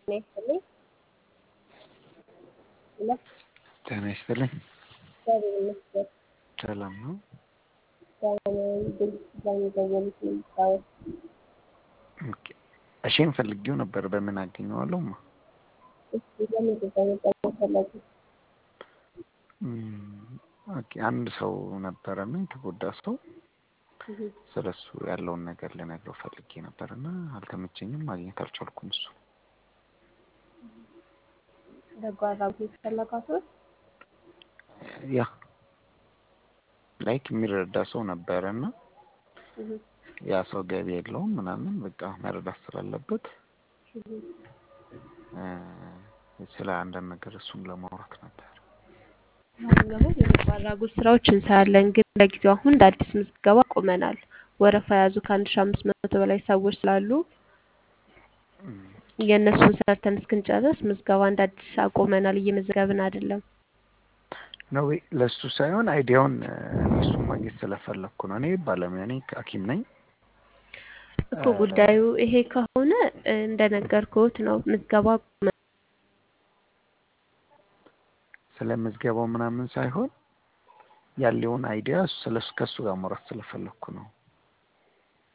ጤና ይስጥልኝ። ሄሎ ጤና ይስጥልኝ። እግዚአብሔር ይመስገን። ሰላም ነው? ሰላማዊ ድምፅ በሚደወሉት የሚታወቅ ኦኬ። እሺን ፈልጌው ነበር። በምን አገኘዋለሁ? ማ እስኪ ለምንድን ነው መጠቀም ፈለጉት? ኦኬ። አንድ ሰው ነበረና የተጎዳ ሰው ስለሱ ያለውን ነገር ልነግረው ፈልጌ ነበርና አልተመቸኝም፣ ማግኘት አልቻልኩም። እሱ በጎ አድራጎት ፈለጋችሁት? ያ ላይክ የሚረዳ ሰው ነበረና ያ ሰው ገቢ የለውም ምናምን በቃ መረዳት ስላለበት ስለ አንዳንድ ነገር እሱን ለማውራት ነበር። አሁን ደግሞ የበጎ አድራጎት ስራዎች እንሰራለን፣ ግን ለጊዜው አሁን እንደ አዲስ ምዝገባ ቆመናል። ወረፋ የያዙ ከአንድ ሺ አምስት መቶ በላይ ሰዎች ስላሉ የእነሱን ሰርተን እስክንጨርስ ምዝገባ እንደ አዲስ አቆመናል። እየመዘገብን አይደለም። ነው ለእሱ ሳይሆን አይዲያውን እሱን ማግኘት ስለፈለግኩ ነው። እኔ ባለሙያ ነኝ፣ ሐኪም ነኝ። እኮ ጉዳዩ ይሄ ከሆነ እንደነገርኩት ነው። ምዝገባ ቆመ ስለ ምዝገባው ምናምን ሳይሆን ያለውን አይዲያ ስለሱ ከሱ ጋር ማውራት ስለፈለግኩ ነው።